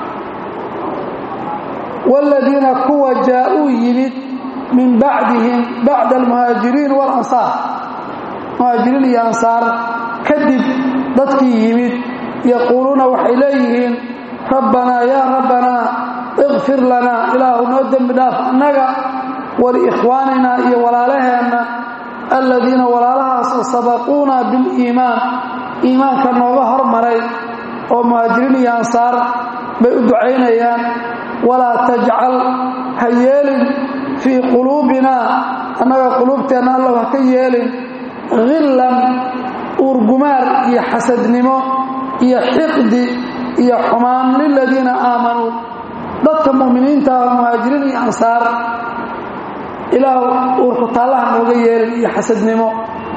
waaladiina kuwa jaa-uu yimid min bacdihim bacda almuhaajiriin walansaar muhaajiriin iyo ansaar kadib dadkii yimid yaquuluuna waxay leeyihiin rabbanaa yaa rabbanaa ikfir lanaa ilaahu noo dembi dhaaf annaga waliikhwaaninaa iyo walaalaheenna aladiina walaalahaasoo sabaquuna biliimaan iimaanka nooga hormaray oo muhaajiriin iyo ansaar bay u ducaynayaan walaa tajcal ha yeelin fii quluubinaa annaga quluubteenna allow ha ka yeelin hillan uurgumaar iyo xasadnimo iyo xiqdi iyo xumaan liladiina aamanuu dadka mu'miniinta ah muhaajiriin iyo ansaar ilaah uurku taallaha nooga yeelin iyo xasadnimo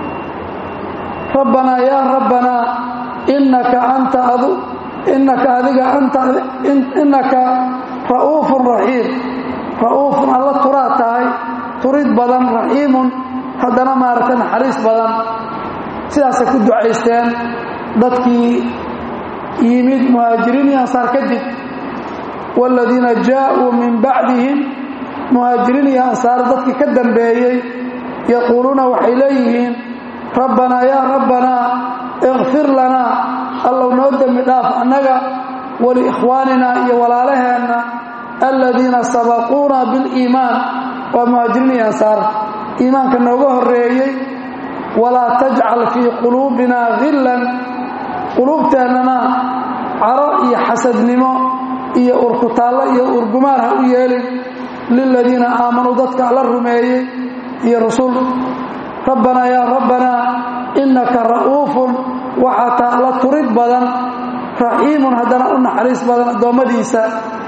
rabbanaa yaa rabbanaa innaka anta adu innaka adiga anta innaka ra'uufun raxiim ra'uufun alla turaa tahay turid badan raxiimun haddana maaragtay naxariis badan sidaasay ku ducaysteen dadkii yimid muhaajiriin iyo ansaar kadib waaladiina jaaءuu min bacdihim muhaajiriin iyo ansaar dadkii ka dambeeyey yaquuluuna waxay leeyihiin rabbanaa yaa rabbanaa ikfir lanaa allow noo dembi dhaaf annaga waliikhwaaninaa iyo walaalaheenna aladiina sabaquuna biliimaan waa muhaajiriin iyo ansaar iimaanka nooga horreeyey walaa tajcal fii quluubinaa hillan quluubteennana caro iyo xasadnimo iyo urkutaallo iyo urgumaar ha u yeelin liladiina aamanuu dadka alla rumeeyey iyo rusul rabbanaa yaa rabbanaa innaka ra'uufun waxaa taa alla turid badan raxiimun haddana u naxariis badan addoommadiisa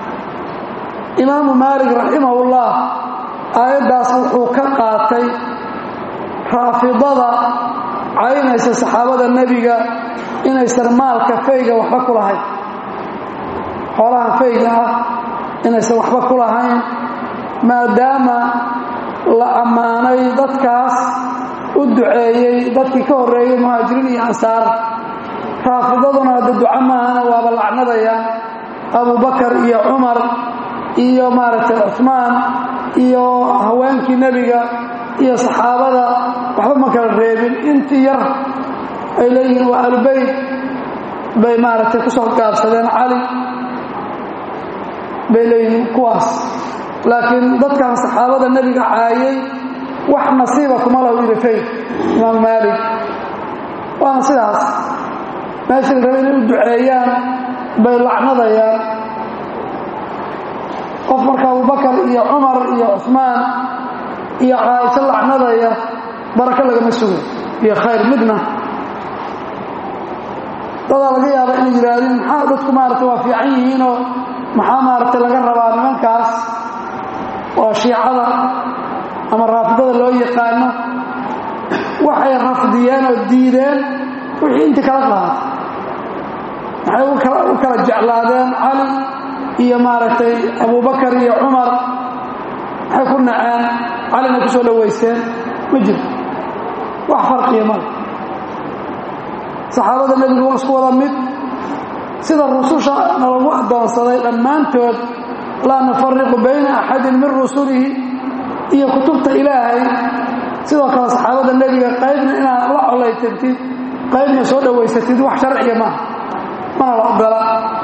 imaamu maalik raximahullah aayaddaas wuxuu ka qaatay raafidada caynaysa saxaabada nebiga inaysan maalka fayga waxba ku lahayn xoolaha fayga ah inaysan waxba ku lahayn maadaama la ammaanay dadkaas u duceeyey dadkii ka horreeyey muhaajiriin iyo ansaar raafidaduna hadda duco maahana waaba lacnadaya abubakar iyo cumar iyo maaragtay cuثmaan iyo haweenkii nebiga iyo saxaabada waxba ma kala reebin intii yar ay leeyihiin waa albayt bay maaragtay ku soo gaabsadeen cali bay leeyihiin kuwaas laakiin dadkan saxaabada nebiga caayay wax nasiiba kuma lahu irifay imaam maalik waana sidaas meeshii la rabay inay u duceeyaan bay lacnadayaan qof marka abubakar iyo cumar iyo cuثmaan iyo caaisho lacnadaya barako lagama sugo iyo khayr midna dadaa laga yaaba inay yidhaahdeen maxaa dadku maaragtay waa fiican yihiinoo maxaa maaragtay laga rabaa nimankaas oo shiicada ama raafidada loo yaqaano waxay rafdiyeen oo diideen wixii intii kala qaatay maxay u kala jeclaadeen cali iyo maaragtay abubakar iyo cumar maxay ku naceen calina ku soo dhowaysteen ma jirto wax farqiya male saxaabada nebigu waa isku wada mid sida rususha nalagu addoonsaday dhammaantood laa nufariqu bayna axadin min rusulihi iyo kutubta ilaahay sidoo kale saxaabada nebiga qaybna inaad la colaytantid qaybna soo dhowaysatid wax sharciya maaha mana la ogola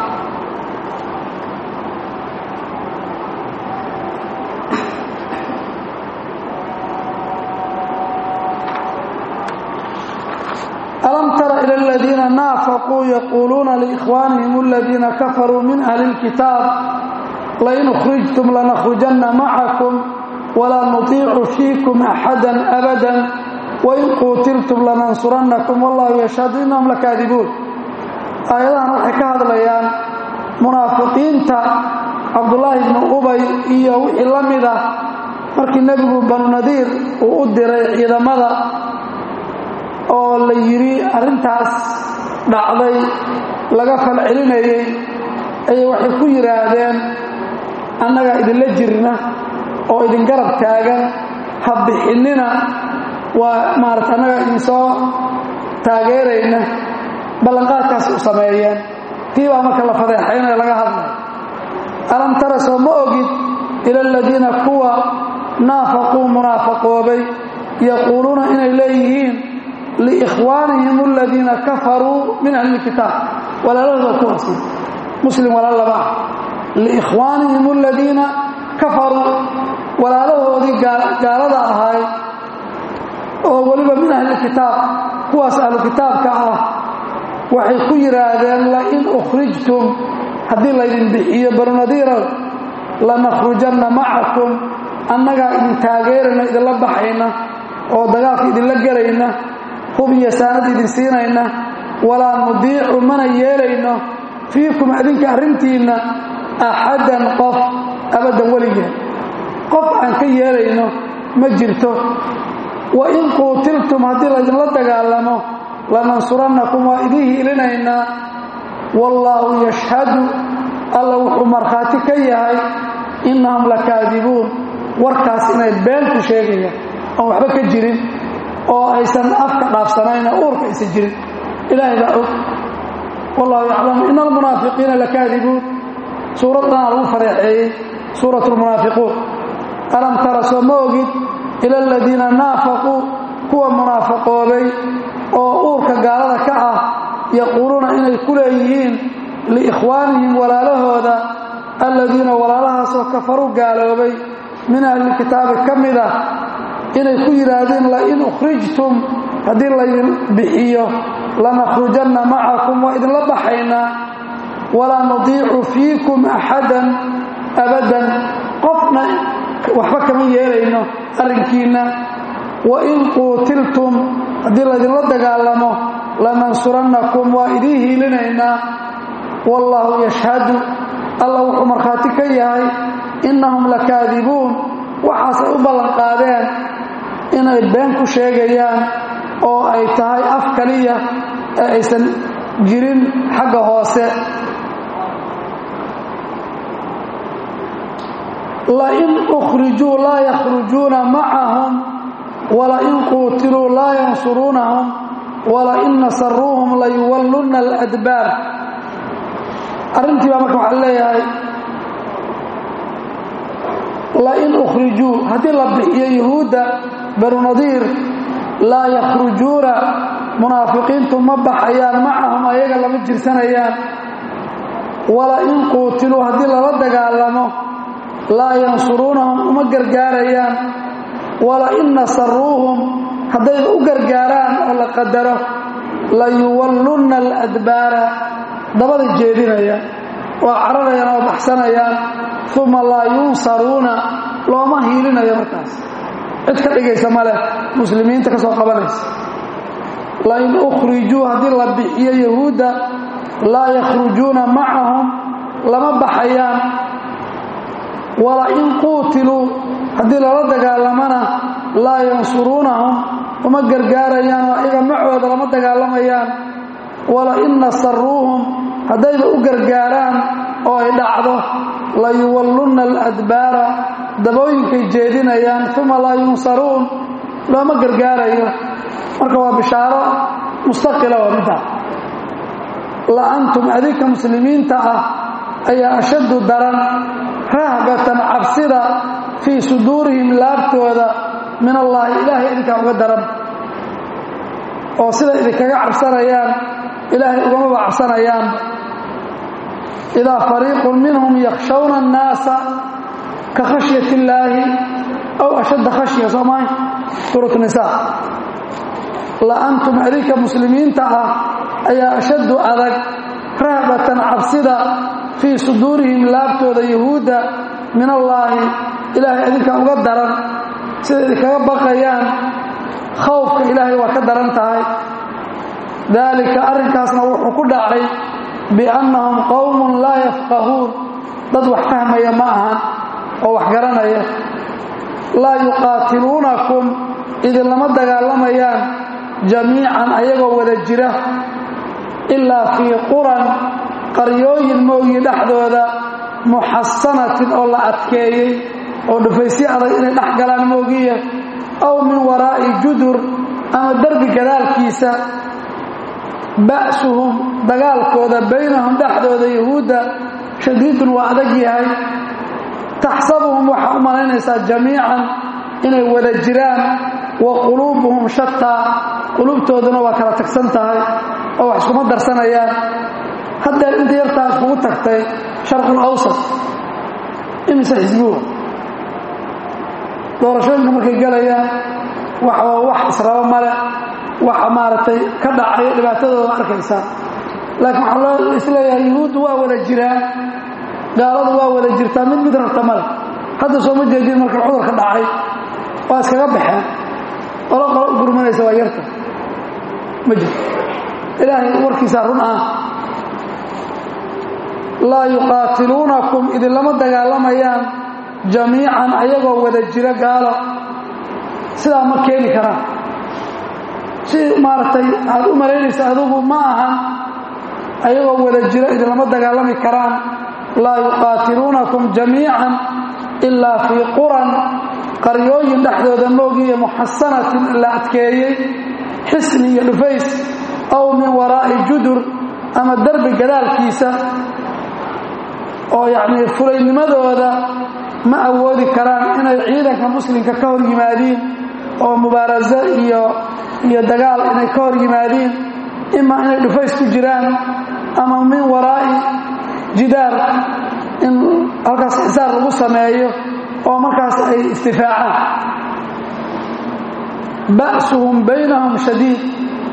alam tara ila aladiina naafaquu yaquuluuna liikhwaanihim aladiina kafaruu min ahli اlkitaab lain ukhrijtum lanakhrujanna macakum walaa nutiicu fiikum axada abada wain quutiltum lanansurannakum wallahu yashhadu innahum lakaadibuun aayadahan waxay ka hadlayaan munaafiqiinta cabdullaahi bnu ubay iyo wixii la mid ah markii nebigu banu nadiir uu u diray ciidamada oo la yidhi arrintaas dhacday laga falcelinayey ayay waxay ku yidhaahdeen annagaa idinla jirna oo idin garab taagan ha bixinnina waa maarata annagaa idinsoo taageerayna ballanqaadkaas u sameeyeen tii baa marka la fadeexaynaya laga hadlay alam tara soo ma ogid ila aladiina kuwa naafaquu munaafaqoobay yaquuluuna inay leeyihiin liikhwaanihim aladiina kafaruu min ahli lkitaab walaalahooda kuwaasi muslim walaal laba ah liikhwaanihim aladiina kafaruu walaalahoodii gaalada ahaay oo weliba min ahli kitaab kuwaas ahlu kitaabka ah waxay ku yidhaahdeen lain ukhrijtum haddii laydin bixiyo banu nadiirow lanakhrujanna macakum annagaa idin taageerayna idinla baxayna oo dagaalka idinla gelayna hub iyo saanad idin siinayna walaa nudiicu mana yeelayno fiikum adinka arrintiinna axadan qof abaddan weligeen qof aan ka yeelayno ma jirto wa in quutiltum haddii laydinla dagaalamo lanansurannakum waa idiin hiilinaynaa wallaahu yashhadu alla wuxuu markhaati ka yahay innahum lakaadibuun warkaas inay been ku sheegayaan oon waxba ka jirin oo aysan afka dhaafsanayna uurka aysan jirin ilaahay baa og wallahu yaclamu ina almunaafiqiina lakaadibuun suuraddanaa lagu fadeexeeyey suurat lmunaafiquun alam tara soo ma ogid ila aladiina naafaquu kuwa munaafaqoobay oo uurka gaalada ka ah yaquuluuna inay ku leeyihiin liikhwaanihim walaalahooda aladiina walaalahaasoo kafaruu gaaloobay min ahlilkitaabi ka mid ah inay ku yidhaahdeen lain ukhrijtum haddii laydin bixiyo lanakhrujanna macakum waa idinla baxaynaa walaa nudiicu fiikum axadan abadan qofna waxba kama yeelayno arrinkiinna wain quutiltum haddii laydinla dagaalamo lanansurannakum waa idiin hiilinaynaa wallaahu yashhadu alla wuxuu markhaati ka yahay innahum lakaadibuun waxaasay u ballanqaadeen inay been ku sheegayaan oo ay tahay af kaliya ee aysan jirin xagga hoose lain ukhrijuu laa yakhrujuuna macahum walain quutiluu laa yansuruunahum walain nasaruuhum layuwallunna aladbaar arrintii baa marka waxaa leeyahay lain ukhrijuu haddii la bixiyo yuhuudda banu nadiir laa yakhrujuuna munaafiqiintu ma baxayaan macahum ayaga lama jirsanayaan walain quutiluu haddii lala dagaalamo laa yansuruunahum uma gargaarayaan walain nasaruuhum hadday u gargaaraan oo la qadaro layuwallunna aladbaara dabada jeedinayaan waa cararayaan oo baxsanayaan uma laa yunsaruuna looma hiilinayo markaas cid ka dhigaysa maleh muslimiinta ka soo qabanaysa lain ukhrijuu haddii la bixiyo yahuudda laa yakhrujuuna macahum lama baxayaan walain quutiluu haddii lala dagaalamana laa yansuruunahum uma gargaarayaan oo ayaga macooda lama dagaalamayaan walain nasaruuhum haddayba u gargaaraan oo ay dhacdo layuwallunna aladbaara dabooyinkay jeedinayaan uma laa yunsaruun looma gargaarayo marka waa bishaaro mustaqila oo middaa la antum adinka muslimiinta ah ayaa ashaddu daran rahbatan cabsida fii suduurihim laabtooda min allaahi ilaahay idinkaa uga daran oo sida idinkaga cabsanayaan ilaahay ugamaba cabsanayaan idaa fariiqun minhum yakhshawna annaasa ka khashyat illaahi aw ashadda khashya soomaay suurat nisaa la antum adinka muslimiinta ah ayaa ashaddu adag rahbatan cabsida fii suduurihim laabtooda yahuudda min allaahi ilaahay idinka uga daran sida idinkaga baqayaan khawfka ilaahay waa ka daran tahay daalika arrinkaasna wuxuu ku dhacay biannahum qowmun laa yafqahuun dad wax fahmaya ma ahan oo wax garanaya laa yuqaatiluunakum idinlama dagaalamayaan jamiican ayagoo wada jira ilaa fii quran qaryooyin mooyi dhexdooda muxasanatin oo la adkeeyey oo dhufaysyo adag inay dhex galaan moogiya aw min waraa'i judur ama derbi gadaalkiisa ba'suhum dagaalkooda baynahum dhexdooda yahuudda shadiidun waa adag yahay taxsabuhum waxaa u malaynaysaa jamiican inay wada jiraan wa quluubuhum shataa quluubtooduna waa kala tagsan tahay oo wax iskuma darsanayaan haddeer inta yartaa iskugu tagtay sharqul awsat imise xisbuga doorashooyinka markay galayaan waxaa wax israbo male waxa maaragtay ka dhacay dhibaatadooda arkaysaa laakiin waxaa loo isleeyahay yuhuuddu waa wada jiraan gaaladu waa wada jirtaa mid mid rabta male hadda sooma jeedin marka cudurka dhacay waa iskaga baxeen qolo qolo u gurmanaysa waa yarta ma jirto ilaahay warkiisaa run ah laa yuqaatiluunakum idinlama dagaalamayaan jamiican ayagoo wada jira gaalo sidaa ma keeni karaan si maaragtay aad u malaynaysa adigu ma ahan ayagoo wada jira idinlama dagaalami karaan laa yuqaatiluunakum jamiican ilaa fii quran qaryooyin dhexdooda moogiiyo muxasanatin la adkeeyey xisni iyo dhufays aw min waraa'i judur ama derbi gadaalkiisa oo yacnii fulaynimadooda ma awoodi karaan inay ciidanka muslimka ka hor yimaadiin oo mubaaraso iyo iyo dagaal inay ka hor yimaadiin imaa inay dhufays ku jiraan ama min waraa'i jidaar in halkaas xisaar lagu sameeyo oo markaas ay istifaacaan ba'suhum baynahum shadiid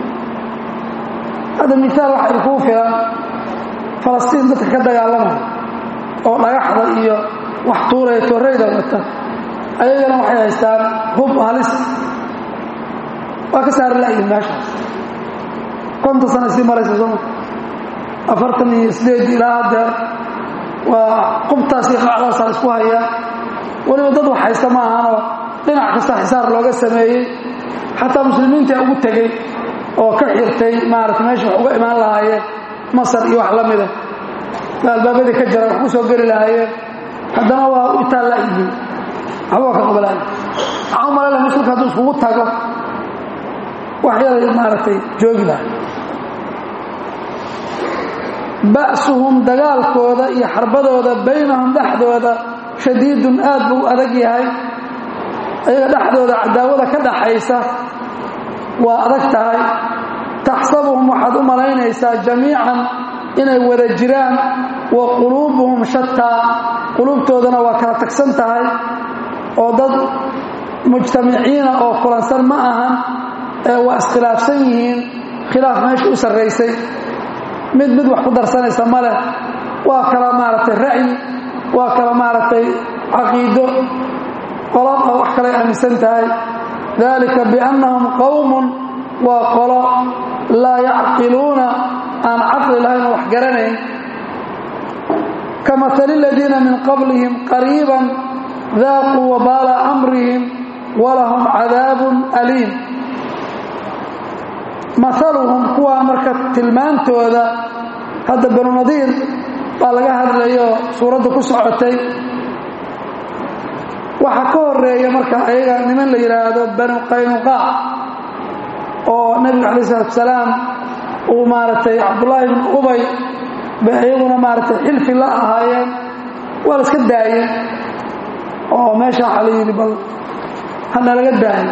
hadda miaal waxa ay kuu filan falastiin dadka ka dagaalamaya oo dhagaxda iyo wax tuuraya torreyda wata ayagana waxay haystaan hub halis waa ka saari la'yihin meeshaas konton sana sii maraysa sooma afartan iyo sideed ilaa haddeer waa qubtaas iyo qacdaasaa isku haya weliba dad wax haysta ma ahanoo dhinac kasta xisaar looga sameeyey xataa muslimiinta ugu tegey oo ka xirtay maarata meesha wax uga imaan lahaayeen masar iyo wax la mida albaabadii ka jara wax ku soo geli lahaayeen haddana waa u itaalla yihiin waxba ka qabalaayo waxaa u malayna muslimka hadduu iskugu tago wax yaday maaragtay joogi laha ba'suhum dagaalkooda iyo xarbadooda baynahum dhexdooda shadiidun aad buu adag yahay ayaga dhexdooda cadaawada ka dhaxaysa waa adag tahay taxsabuhum waxaad u malaynaysaa jamiican inay wada jiraan wa quluubuhum shataa quluubtoodana waa kala tagsan tahay oo dad mujtamiciina oo kulansan ma ahan ee waa iskhilaafsan yihiin khilaaf meesha u sarraysay mid mid wax ku darsanaysa ma leh waa kala maaragtay ra'yi waa kala maaragtay caqiido qolad oo wax kalay aaminsan tahay dalika biannahum qowmun waa qolo laa yacqiluuna aan caqli lahayn oo wax garanayn ka matali aladiina min qablihim qariiban daaquu wabaala amrihim walahum cadaabun aliim maaluhum kuwaa marka tilmaantooda hadda banu nadiir baa laga hadlayo suuradda ku socotay waxaa ka horeeya marka ayaga niman la yidhaahdo banu qaynuqaac oo nebiga calayi salatu salaam uu maaragtay cabdullaahi bnu ubay bay ayaguna maaragtay xilfi la ahaayeen waa la iska daayeen oo meesha waxaa la yidhi bal hana laga daayo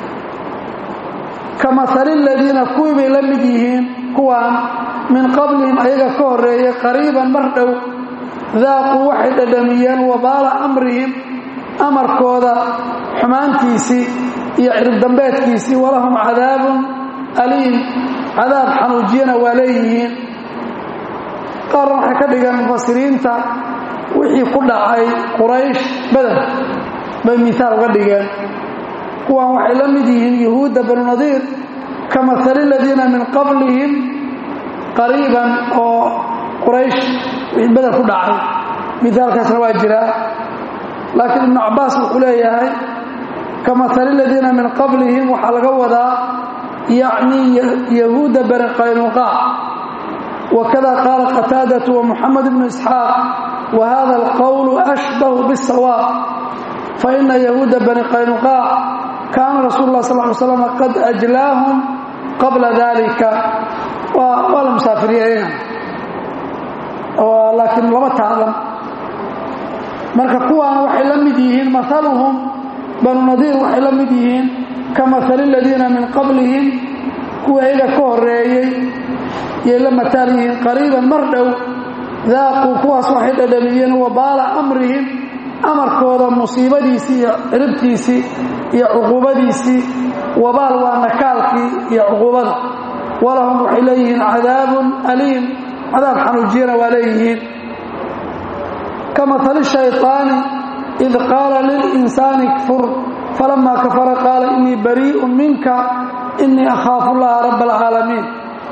ka maali aladiina kuwii bay la mid yihiin kuwaan min qablihim ayaga ka horeeyay qariiban mar dhow daaquu waxay dhadhamiyeen wabaala amrihim amarkooda xumaantiisii iyo ciribdambeedkiisii walahum cadaabun aliim cadaab xanuujiyana waa leeyihiin qaarna waxay ka dhigeen mufasiriinta wixii ku dhacay quraysh badan bay miihaal uga dhigeen kuwan waxay la mid yihiin yuhuudda banu nadiir ka maali aladiina min qablihim qariiban oo quraysh wixii badan ku dhacay miaalkaasna waa jiraa laakiin ibnu cabbaas wuxuu leeyahay ka maali aladiina min qablihim waxaa laga wadaa yacni yahuudda bani qaynuqaac wakada qaala qataadatu wa muxamed bnu isxaaq wa hada alqowlu ashbahu biاsawaab faina yahuuda bani qaynuqaac kaana rasuul lah sal ly slam qad ajlaahum qabla dalika waa la musaafiriyeena laakiin lama taadan marka kuwaana waxay la mid yihiin maaluhum banu nadiir waxay la mid yihiin ka maali aladiina min qablihim kuwa ayaga ka horeeyey yay la mataal yihiin qariiban mar dhow daaquu kuwaas waxay dhadhamiyeen wabaala amrihim amarkooda musiibadiisii iyo ciribtiisii iyo cuquubadiisii wabaal waa nakaalkii iyo cuquubada walahum waxay leeyihiin cadaabun aliim cadaab xanuujiyana waa leeyihiin ka maali shayطaani id qaala lilinsaani kfur falamaa kafara qaala inii bariiءun minka inii akhaafu llaha rab اlcaalamiin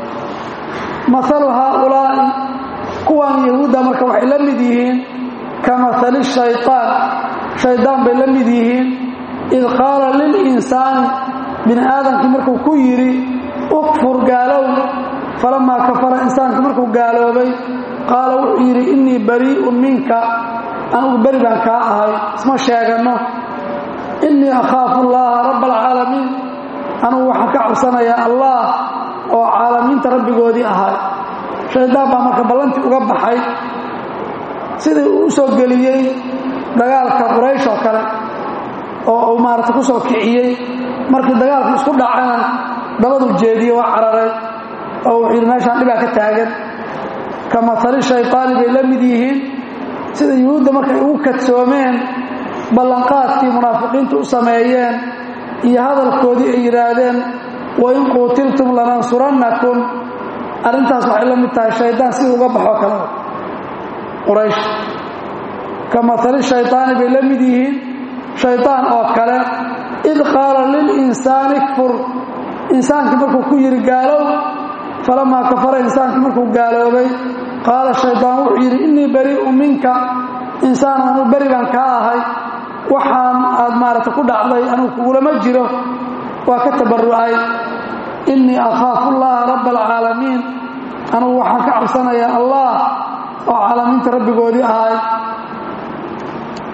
maalu haaulaa'i kuwan yahuudda marka waxay la mid yihiin ka maali shayطaan shaydaan bay la mid yihiin id qaala lilinsaani bini aadamkii markuu ku yidhi ukfur gaalow falamaa kafara insaankii markuu gaaloobay qaala wuxuu yidhi innii barii'un minka anugu beri baan kaa ahay isma sheeganno innii akhaafu llaaha rabba alcaalamiin anugu waxaan ka cabsanayaa allah oo caalamiinta rabbigoodii ahay shaydaan baa marka ballantii uga baxay sidii uu u soo geliyey dagaalka quraysh oo kale oo uu maarata ku soo kiciyey markii dagaalkii isku dhacana dabadu jeediye waa cararay oo wuxuu yidhi meeshaan dhibaa ka taagan ka maali shayطaani bay la mid yihiin sida yuhuudda markay ugu kadsoomeen ballanqaadkii munaafiqiintu u sameeyeen iyo hadalkoodii ay yidhaahdeen wain quutiltum lanansurannakum arrintaas waxay la mid tahay shaydaan sidii uga baxoo kale quraysh ka maali shayطaani bay la mid yihiin shaydaan oo kale id qaala lilinsaani kfur insaankii markuu ku yidhi gaalow falamaa kafara insaankii markuu gaaloobay qaala shaydaan wuxuu yidhi innii barii'un minka insaan anuu beri baan kaa ahay waxaan aad maarata ku dhacday anugu kugulama jiro waa ka tabarrucay innii akhaafu llaha rabba alcaalamiin anugu waxaan ka cabsanayaa allah oo caalamiinta rabbigoodii ahay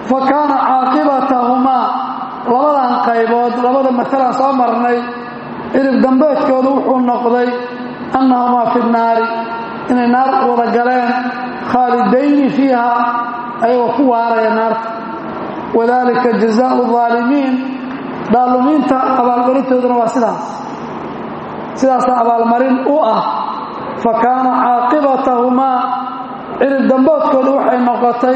fa kaana caaqibatahumaa labadan qaybood labada maalan soo marnay cirib dambeedkooda wuxuu noqday annahumaa fi nnaari inay naar wada galeen khaalidayni fiiha ayagoo ku waaraya naarta wadalika jazaau aalimiin dhaalumiinta abaalmarintooduna waa sidaas sidaasa abaalmarin u ah fa kaana caaqibatahumaa cirib damboodkooda waxay noqotay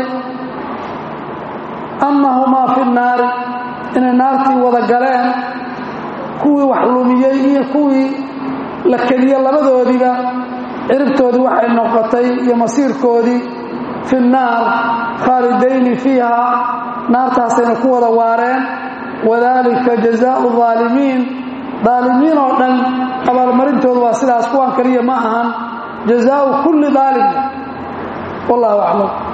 annahumaa fi nnaari inay naartii wada galeen kuwii wax lumiyey iyo kuwii la kediye labadoodiiba ciribtoodii waxay noqotay iyo masiirkoodii fi nnaar khaalidayni fiiha naartaasayna ku wada waareen wadalika jazaau aalimiin daalimiin oo dhan abaalmarintoodu waa sidaas kuwan kaliya ma ahan jazaau kulli daalim wallahu aclam